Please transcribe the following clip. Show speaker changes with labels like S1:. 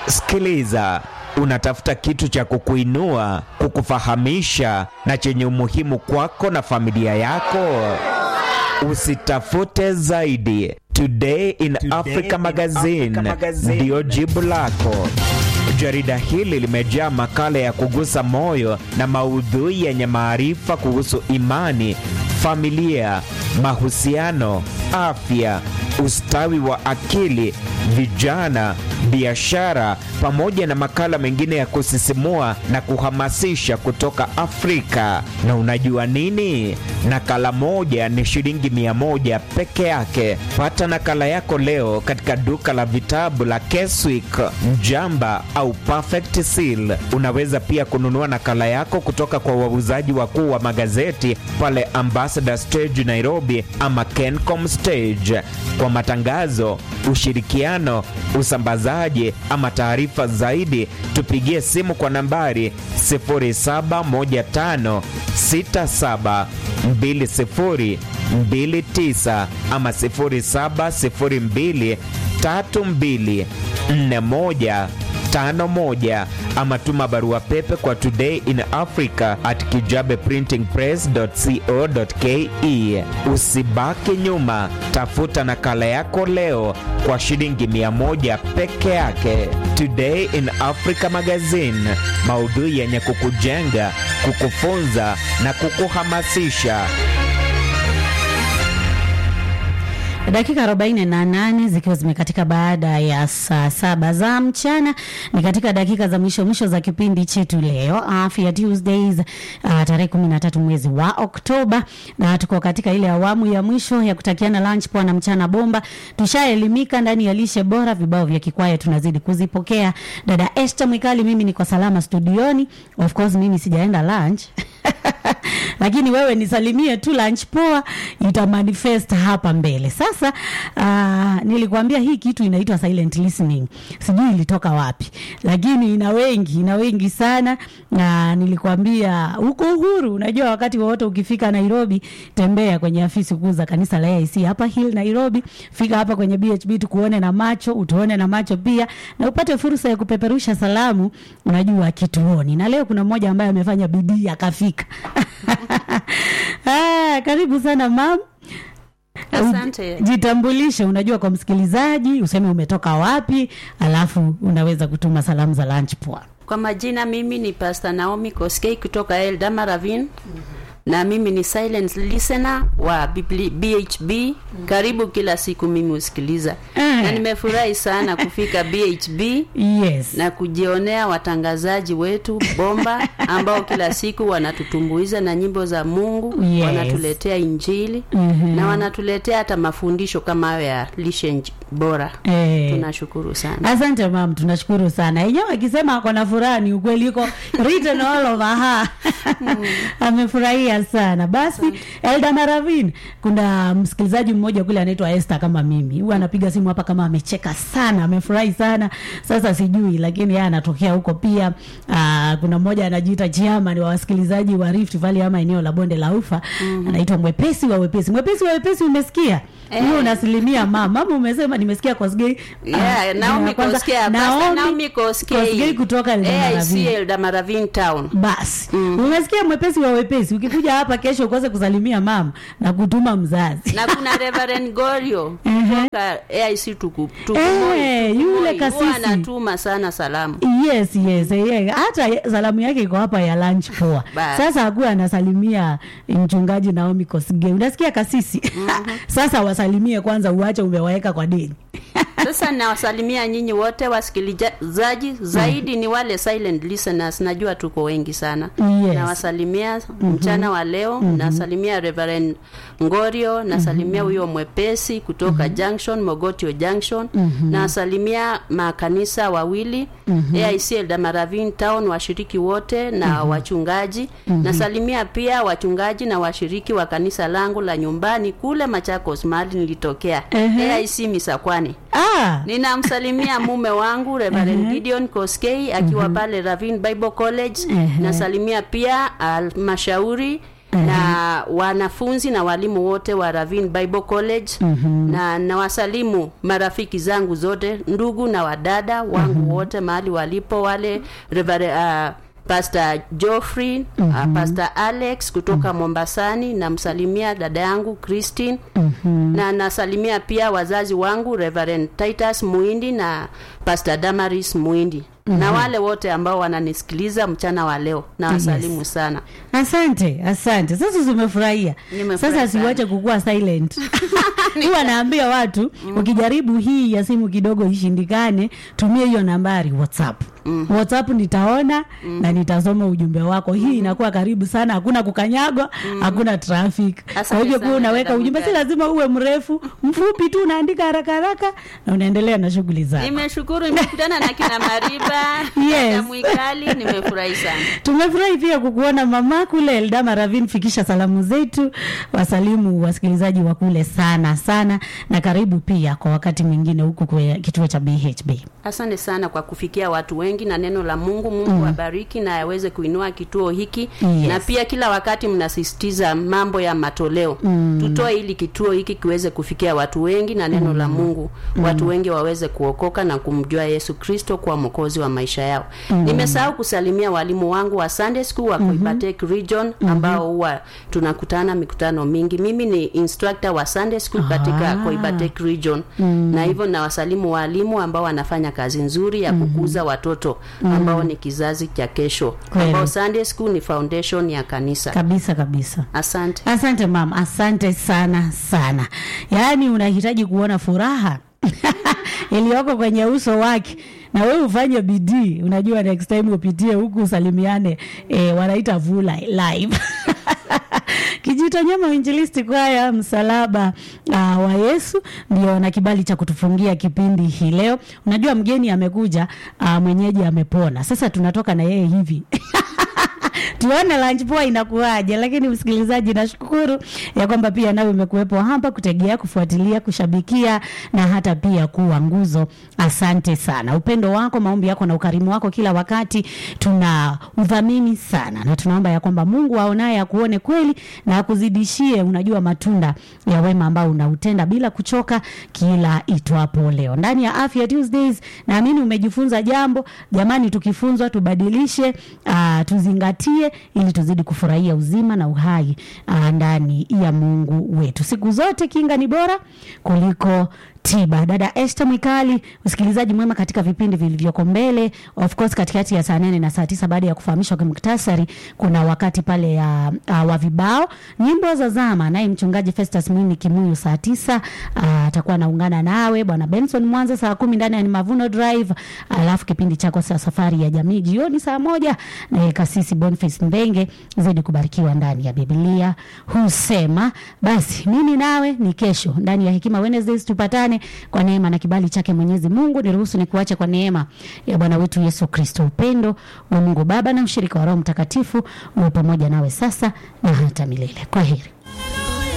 S1: Sikiliza, unatafuta kitu cha kukuinua, kukufahamisha na chenye umuhimu kwako na familia yako. Usitafute zaidi. Today in Africa Magazine ndiyo jibu lako. Jarida hili limejaa makala ya kugusa moyo na maudhui yenye maarifa kuhusu imani, familia, mahusiano, afya, ustawi wa akili, vijana, biashara, pamoja na makala mengine ya kusisimua na kuhamasisha kutoka Afrika. Na unajua nini? Nakala moja ni shilingi mia moja peke yake. Pata nakala yako leo katika duka la vitabu la Keswick, Mjamba au Perfect Seal. Unaweza pia kununua nakala yako kutoka kwa wauzaji wakuu wa magazeti pale Ambassador Stage Nairobi ama Kencom Stage. Kwa matangazo, ushirikiano, usambazaji ama taarifa zaidi, tupigie simu kwa nambari 0715672029 ama 0702324151 ama tuma barua pepe kwa today in africa at kijabeprintingpress.co.ke. Usibaki nyuma, tafuta nakala yako leo kwa shilingi mia moja peke yake. Today in Africa Magazine, maudhui yenye kukujenga, kukufunza na kukuhamasisha.
S2: Dakika 48 zikiwa zimekatika baada ya saa saba za mchana, ni katika dakika za mwisho mwisho za kipindi chetu leo Afya Tuesdays, uh, tarehe 13 mwezi wa Oktoba, na tuko katika ile awamu ya mwisho ya kutakiana lunch poa na mchana bomba. Tushaelimika ndani ya lishe bora, vibao vya kikwaya tunazidi kuzipokea. Dada Esther Mwikali, mimi niko salama studioni, of course mimi sijaenda lunch lakini wewe nisalimie tu lunch poa, ita manifest hapa mbele. Sasa uh, nilikwambia hii kitu inaitwa silent listening, sijui ilitoka wapi, lakini ina wengi, ina wengi sana. Na nilikwambia huko Uhuru, unajua wakati wowote ukifika Nairobi, tembea kwenye afisi kuu za kanisa la AIC hapa Hill Nairobi, fika hapa kwenye BHB tukuone na macho, utuone na macho pia, na upate fursa ya kupeperusha salamu, unajua kituoni. Na leo kuna mmoja ambaye amefanya bidii akafika Ah, karibu sana mam.
S3: Asante.
S2: Jitambulishe, unajua kwa msikilizaji, useme umetoka wapi, alafu unaweza kutuma salamu za lunch poa.
S3: Kwa majina mimi ni Pastor Naomi Koskei kutoka Eldama Ravine. Na mimi ni silent listener wa Bibli- BHB. Karibu kila siku mimi husikiliza.
S2: Eh.
S3: Na nimefurahi sana kufika BHB
S2: Yes.
S3: na kujionea watangazaji wetu bomba ambao kila siku wanatutumbuiza na nyimbo za Mungu,
S2: Yes.
S3: wanatuletea injili
S2: Mhm.
S3: na wanatuletea hata mafundisho kama hayo ya lishe nj- bora.
S2: Eh.
S3: Tunashukuru sana.
S2: Asante mam, tunashukuru sana. Yenyewe akisema ako na furaha ni ukweli, iko written all over her. Amefurahia sana. Basi Elda Maravin, kuna msikilizaji mmoja kule anaitwa Esther kama mimi, huwa anapiga simu hapa kama amecheka sana, amefurahi sana. Sasa sijui, lakini yeye anatokea huko pia. Aa, kuna mmoja anajiita chairman wa wasikilizaji wa Rift Valley ama eneo la bonde la Ufa, anaitwa mwepesi wa wepesi. Mwepesi wa wepesi, umesikia hiyo? Unasilimia mama, mama umesema, nimesikia Kosgei.
S3: Yeah,
S2: Ah,
S3: Naomi
S2: ya kwanza,
S3: Koskei, Pastor Naomi Koskei.
S2: Koskei kutoka
S3: AIC
S2: Eldoret.
S3: Eldamaravine Town.
S2: Basi umesikia, mwepesi wa wepesi. Ukikuja hapa kesho ukose kusalimia mama na kutuma mzazi
S3: na kuna Reverend Gorio
S2: Ehe.
S3: kutoka AIC tuku, tuku
S2: Eh,
S3: Moi, tuku
S2: yule
S3: Moi.
S2: kasisi.
S3: Huwa anatuma sana salamu.
S2: Yes, yes, yeah. Hata salamu yake iko hapa ya lunch poa.
S3: Basi.
S2: Sasa hakuwa anasalimia mchungaji Naomi Kosgei. Unasikia kasisi? Sasa wasalimie kwanza, uache umewaweka kwa deni.
S3: Sasa nawasalimia nyinyi wote wasikilizaji, zaidi ni wale silent listeners, najua tuko wengi sana.
S2: Yes.
S3: Nawasalimia mchana wa leo, nasalimia Reverend Ngorio, nasalimia huyo mwepesi kutoka Junction, Mogotio Junction, nasalimia makanisa wawili AIC Eldamaravine Town, washiriki wote na wachungaji. Nasalimia pia wachungaji na washiriki wa kanisa langu la nyumbani kule Machakos, mahali nilitokea
S2: Ehe.
S3: AIC Misakwani.
S2: Ah,
S3: Ninamsalimia mume wangu Reverend Gideon Koskei akiwa pale Ravine Bible College.
S2: Ehe.
S3: Nasalimia pia halmashauri na wanafunzi na walimu wote wa Ravin Bible College na nawasalimu marafiki zangu zote ndugu na wadada wangu wote mahali walipo wale Reverend, uh, Pastor Geoffrey uh, Pastor Alex kutoka Mombasani namsalimia dada yangu Christine na nasalimia pia wazazi wangu Reverend Titus Muindi na Pastor Damaris Muindi na wale wote ambao wananisikiliza mchana wa leo nawasalimu
S2: Yes.
S3: sana
S2: asante asante sasa zimefurahia
S3: Nimefurahi
S2: sasa
S3: sana.
S2: siwache kukuwa silent huwa naambia watu ukijaribu hii ya simu kidogo ishindikane tumie hiyo nambari whatsapp whatsapp nitaona na nitasoma ujumbe wako hii inakuwa karibu sana hakuna kukanyagwa hakuna traffic kwa
S3: Asante
S2: hivyo kuwa
S3: sana,
S2: unaweka
S3: dada
S2: ujumbe si
S3: Mungari.
S2: lazima uwe mrefu mfupi tu unaandika haraka haraka na unaendelea na shughuli zako
S3: nimeshukuru nimekutana na kina Mariba
S2: Yes.
S3: na Mwikali nimefurahi sana
S2: tumefurahi pia kukuona mama kule Eldama Ravin. Fikisha salamu zetu, wasalimu wasikilizaji wa kule sana sana, na karibu pia kwa wakati mwingine huku kwa kituo cha BHB.
S3: asante sana kwa kufikia watu wengi na neno la mungu mungu abariki na aweze kuinua kituo hiki
S2: Yes.
S3: na pia kila wakati mnasisitiza mambo ya matoleo tutoe ili kituo hiki kiweze kufikia watu wengi na neno la mungu watu wengi waweze kuokoka na kumjua yesu kristo kuwa mwokozi wa maisha yao nimesahau kusalimia walimu wangu wa sunday school wa Koibatek region ambao huwa tunakutana mikutano mingi mimi ni instructor wa sunday school katika
S2: Ah.
S3: Koibatek region na hivyo nawasalimu walimu ambao wanafanya kazi nzuri ya kukuza watoto ambao ni kizazi cha kesho
S2: Kweli.
S3: ambao sunday school ni foundation ya kanisa
S2: Kabisa kabisa.
S3: asante
S2: Asante mama, asante sana sana. Yaani unahitaji kuona furaha iliyoko kwenye uso wake na wewe ufanye bidii. Unajua next time upitie huku usalimiane, eh, wanaita vula live Kijito Nyama Uinjilisti Kwaya msalaba uh, wa Yesu ndio na kibali cha kutufungia kipindi hii leo. Unajua mgeni amekuja, uh, mwenyeji amepona. Sasa tunatoka na yeye hivi tuone lunch poa inakuwaje. Lakini msikilizaji, nashukuru ya kwamba pia nawe umekuwepo hapa kutegea, kufuatilia, kushabikia na hata pia kuwa nguzo. Asante sana, upendo wako, maombi yako na ukarimu wako kila wakati tuna udhamini sana, na tunaomba ya kwamba Mungu aonaye akuone kweli na akuzidishie, unajua matunda ya wema ambao unautenda bila kuchoka kila itwapo leo ndani ya Afya Tuesdays. Naamini umejifunza jambo. Jamani, tukifunzwa tubadilishe, uh, tuzingatie ili tuzidi kufurahia uzima na uhai uh, ndani ya Mungu wetu. Siku zote kinga ni bora kuliko tiba. Dada Esther Mwikali, usikilizaji mwema katika vipindi vilivyoko mbele. Of course katikati ya saa nane na saa tisa baada ya kufahamishwa kwa muktasari, kuna wakati pale ya uh, wa vibao nyimbo za zama, naye mchungaji Festus Mwini Kimuyu saa tisa uh, atakuwa anaungana nawe bwana Benson Mwanza saa kumi ndani ya Ni Mavuno Drive, alafu kipindi chako cha safari ya jamii jioni saa moja na kasisi Boniface Mbenge zidi kubarikiwa ndani ya Biblia husema. Basi mimi nawe ni kesho ndani ya Hekima Wednesdays tupatane kwa neema na kibali chake Mwenyezi Mungu. Niruhusu nikuache kwa neema ya Bwana wetu Yesu Kristo, upendo wa Mungu Baba na ushirika wa Roho Mtakatifu uwe pamoja nawe sasa na hata milele. Kwa heri.